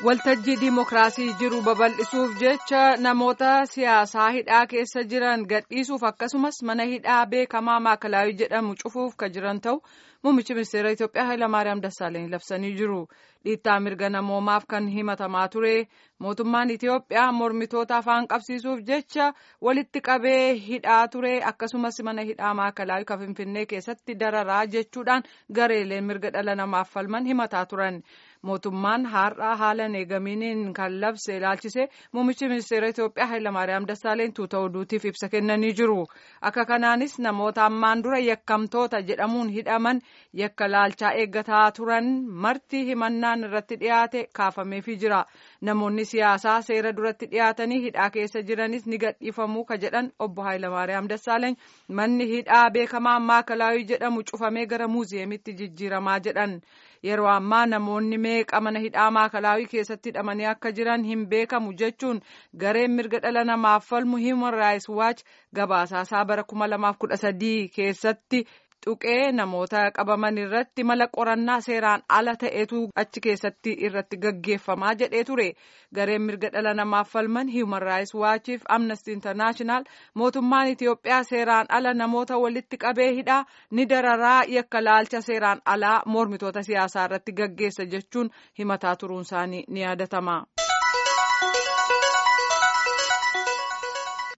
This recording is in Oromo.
waltajjii diimokiraasii jiru babal'isuuf jecha namoota siyaasaa hidhaa keessa jiran gadhiisuuf akkasumas mana hidhaa beekamaa maakalaawii jedhamu cufuuf ka jiran ta'u muummichi ministeera Itoophiyaa Hayilamaariyaam Dassaaleny labsanii jiru. Dhiittaa mirga namoomaaf kan himatamaa ture mootummaan Itoophiyaa mormitoota afaan qabsiisuuf jecha walitti qabee hidhaa ture akkasumas mana hidhaa maakalaawii kan Finfinnee keessatti dararaa jechuudhaan gareeleen mirga dhala namaaf falman himataa turan. mootummaan har'aa haala eegaminiin kan labse ilaalchise muummichi ministeera Itoophiyaa Hayilamaariyaam Dassaaleny tuuta oduutiif ibsa kennanii jiru. Akka kanaanis namoota ammaan dura yakkamtoota jedhamuun hidhaman yakka laalchaa eeggataa turan marti himannaan irratti dhiyaate kaafameefii jira. Namoonni siyaasaa seera duratti dhiyaatanii hidhaa keessa jiranis ni gadhiifamuu ka jedhan obbo Hayilamaariyaam Dassaaleny manni hidhaa beekamaa maakalaawii jedhamu cufamee gara muuziyeemitti jijjiiramaa jedhan. Yeroo ammaa namoonni meeqa mana hidhaa maakalaawii keessatti hidhamanii akka jiran hin beekamu jechuun gareen mirga dhala namaaf falmu Human Rights Watch gabaasaasaa bara 2013 keessatti tuqee namoota qabaman irratti mala qorannaa seeraan ala ta'etu achi keessatti irratti gaggeeffamaa jedhee ture gareen mirga dhala namaaf falman Human Rights Watchiif Amnesty International mootummaan Itoophiyaa seeraan ala namoota walitti qabee hidhaa ni dararaa yakka laalcha seeraan alaa mormitoota siyaasaa irratti gaggeessa jechuun himataa turuun isaanii ni yaadatama.